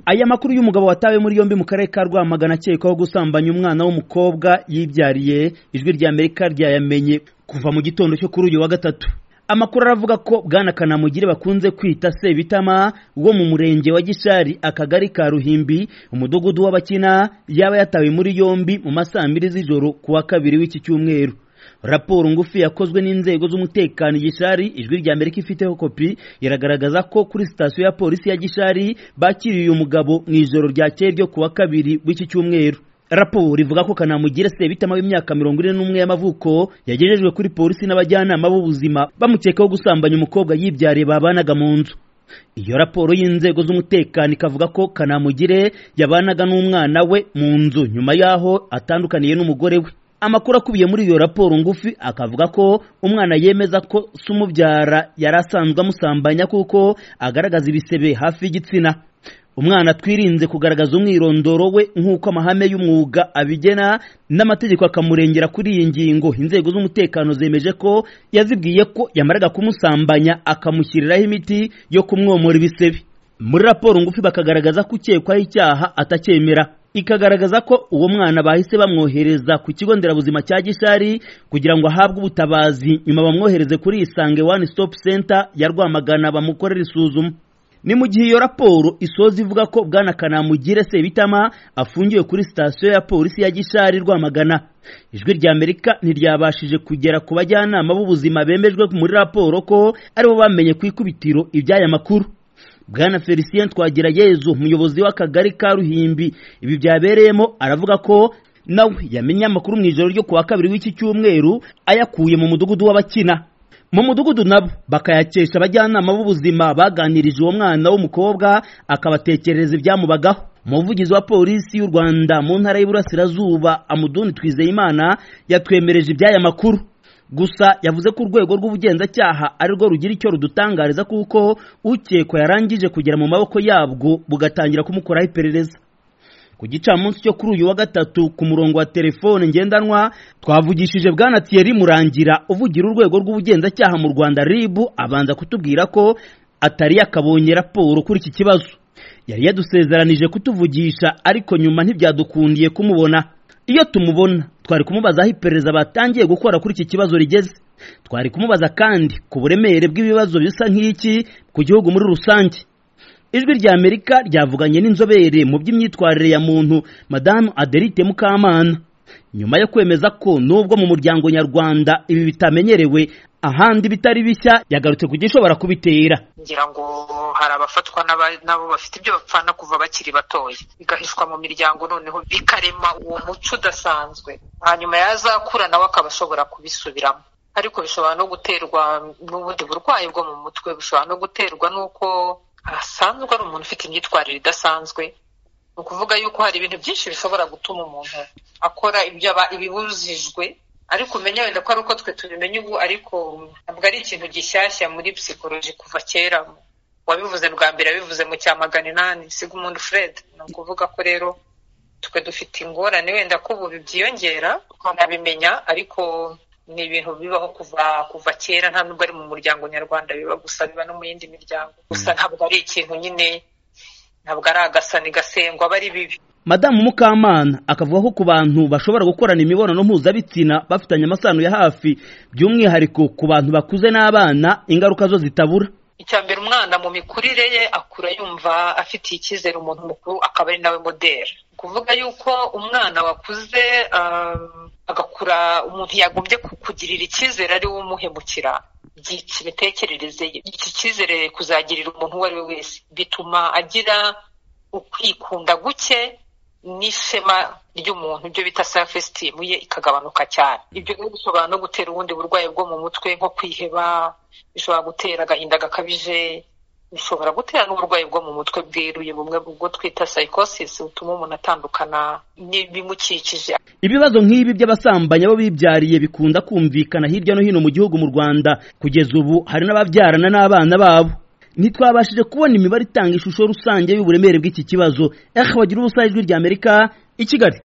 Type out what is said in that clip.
aya makuru y'umugabo watawe muri yombi mu karere ka rwamagana akekwaho gusambanya umwana w'umukobwa yibyariye ijwi rya amerika ryayamenye kuva mu gitondo cyo kuri uyu wa gatatu amakuru aravuga ko bwana kanamugire bakunze kwita sebitama wo mu murenge wa gishari akagari ka ruhimbi umudugudu w'abakina yaba yatawe muri yombi mu ma saa mbiri z'ijoro ku wa kabiri w'iki cyumweru raporo ngufi yakozwe n'inzego z'umutekano gishari ijwi rya amerika ifiteho kopi iragaragaza ko kuri sitasiyo ya polisi ya gishari bakiriye uyu mugabo mu ijoro ryakeye ryo ku wa kabiri w'iki cyumweru raporo ivuga ko kanamugire sebitama w'imyaka mirongo ine n'umwe y'amavuko yagejejwe kuri polisi n'abajyanama b'ubuzima bamukekaho gusambanya umukobwa yibyariye babanaga mu nzu iyo raporo y'inzego z'umutekano ikavuga ko kanamugire yabanaga n'umwana we mu nzu nyuma y'aho atandukaniye n'umugore we amakuru akubiye muri iyo raporo ngufi akavuga ko umwana yemeza ko se umubyara yari asanzwe amusambanya kuko agaragaza ibisebe hafi y'igitsina umwana twirinze kugaragaza umwirondoro we nk'uko amahame y'umwuga abigena n'amategeko akamurengera kuri iyi ngingo inzego z'umutekano zemeje ko yazibwiye ko yamaraga kumusambanya akamushyiriraho imiti yo kumwomora ibisebe muri raporo ngufi bakagaragaza ko ukekwaho icyaha atacyemera ikagaragaza ko uwo mwana bahise bamwohereza ku kigo nderabuzima cya gishari kugira ngo ahabwe ubutabazi nyuma bamwohereze kuri isange one stop center ya rwamagana bamukorera isuzuma ni mu gihe iyo raporo isoza ivuga ko bwana kanamugire sebitama afungiwe kuri sitasiyo ya polisi ya gishari rwamagana ijwi rya amerika ntiryabashije kugera ku bajyanama b'ubuzima bemejwe muri raporo ko aribo bamenye ku ikubitiro iby'aya makuru bwana felicien twagirayezu umuyobozi w'akagari ka ruhimbi ibi byabereyemo aravuga ko nawe yamenye amakuru mu ijoro ryo ku wa kabiri w'iki cyumweru ayakuye mu mudugudu w'abakina mu mudugudu nabo bakayakesha abajyanama b'ubuzima baganirije uwo mwana w'umukobwa akabatekerereza ibyamubagaho umuvugizi wa polisi y'u rwanda mu ntara y'iburasirazuba amuduni twizeyimana yatwemereje iby'aya makuru gusa yavuze ko urwego rw'ubugenzacyaha ari rwo rugira icyo rudutangariza kuko ukekwa yarangije kugera mu maboko yabwo bugatangira kumukoraho iperereza ku gicamunsi cyo kuri uyu wa gatatu ku murongo wa telefone ngendanwa twavugishije bwana Thierry murangira uvugira urwego rw'ubugenzacyaha mu rwanda rib abanza kutubwira ko atari yakabonye raporo kuri iki kibazo yari yadusezeranije kutuvugisha ariko nyuma ntibyadukundiye kumubona iyo tumubona twari kumubaza aho iperereza batangiye gukora kuri iki kibazo rigeze twari kumubaza kandi ku buremere bw'ibibazo bisa nk'iki ku gihugu muri rusange ijwi rya amerika ryavuganye n'inzobere mu by'imyitwarire ya muntu madamu aderite mukamana nyuma yo kwemeza ko nubwo mu muryango nyarwanda ibi bitamenyerewe ahandi bitari bishya yagarutse ku gishobora kubitera ngira ngo hari abafatwa nabo bafite ibyo bapfana kuva bakiri batoya bigahishwa mu miryango noneho bikarema uwo muco udasanzwe hanyuma yazakura nawe akaba ashobora kubisubiramo ariko bishobora no guterwa n'ubundi burwayi bwo mu mutwe bushobora no guterwa n'uko asanzwe ari umuntu ufite imyitwarire idasanzwe ni ukuvuga yuko hari ibintu byinshi bishobora gutuma umuntu akora ibyo ibibujijwe ariko umenya wenda ko ari uko twe tubimenya ubu ariko ntabwo ari ikintu gishyashya muri psikoloji kuva kera wabivuze bwa mbere yabivuze mu cya magana inani sigmund fred ni ukuvuga ko rero twe dufite ingorane wenda ko ubu byiyongera tukanabimenya ariko ni ibintu bibaho kuva kuva kera nta nubwo ari mu muryango nyarwanda biba gusa biba no mu yindi miryango gusa ntabwo ari ikintu nyine ntabwo ari agasani gasengwa aba ari bibi madamu mukamana akavuga ko ku bantu bashobora gukorana imibonano mpuzabitsina bafitanye amasano ya hafi by'umwihariko ku bantu bakuze n'abana ingaruka zo zitabura icya mbere umwana mu mikurire ye akura yumva afitiye icyizere umuntu mukuru akaba ari nawe moderi kuvuga yuko umwana wakuze agakura umuntu yagombye kukugirira icyizere ari we umuhemukira byitsa imitekerereze ye iki cyizere kuzagirira umuntu uwo ari we wese bituma agira ukwikunda guke n'ishema ry'umuntu ibyo bita self esteem ye ikagabanuka cyane ibyo rero bishobora no gutera ubundi burwayi bwo mu mutwe nko kwiheba bishobora gutera agahinda gakabije bishobora gutera n'uburwayi bwo mu mutwe bweruye bumwe bwo twita psychosis butuma umuntu atandukana n'ibimukikije ibibazo nk'ibi by'abasambanyi abo bibyariye bikunda kumvikana hirya no hino mu gihugu mu rwanda kugeza ubu hari n'ababyarana n'abana babo ntitwabashije kubona imibare itanga ishusho rusange y'uburemere bw'iki kibazo ehe bagira ubusa ijwi rya amerika i kigali